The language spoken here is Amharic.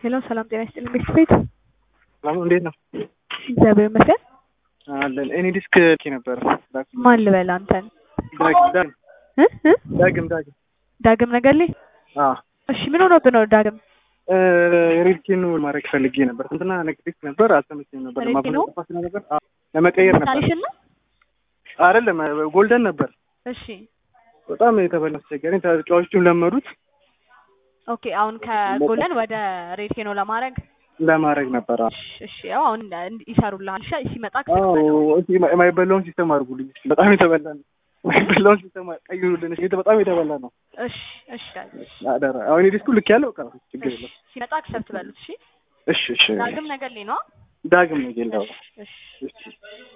ሄሎ ሰላም ጤና ይስጥልኝ ቤት ቤት ሰላም እንዴት ነው? እግዚአብሔር ይመስገን። አለን እኔ ዲስክ ልኬ ነበር። ማን ልበል አንተን? ዳግም ዳግም እ እ ዳግም ዳግም ዳግም ነገርልኝ። አ እሺ ምን ሆኖብህ ነው ዳግም? ሬድኬኑ ማድረግ ፈልጌ ነበር። እንትና ነክ ዲስክ ነበር አልተመቸኝም ነበር። ሬድኬ ነው? ለማባዛት ጠፋ ነበር። አዎ ለመቀየር ነበር። ታሪሽን ነው? አይደለም ጎልደን ነበር። እሺ በጣም የተበላ አስቸጋሪ። ተጫዋቾቹም ለመዱት ኦኬ። አሁን ከጎለን ወደ ሬድ ኬኖ ለማድረግ ለማድረግ ነበር። አዎ እሺ፣ እሺ ያው አሁን እንድ- ይሰሩልሃል። እሺ ሲመጣ አዎ እስኪ የማ- የማይበላውን ሲስተም አድርጉልኝ። በጣም የተበላ ነው። የማይበላውን ሲስተም ቀይሩልን። እሺ፣ በጣም የተበላ ነው። እሺ፣ እሺ ዳግም እሺ፣ አደራ። አሁን ዲስኩ ልክ ያለው ቃ ችግር እሺ የለም። ሲመጣ አክሰፕት በሉት። እሺ እሺ እሺ። ዳግም ነገርልኝ ነው። ዳግም ነው ጌላው። እሺ እሺ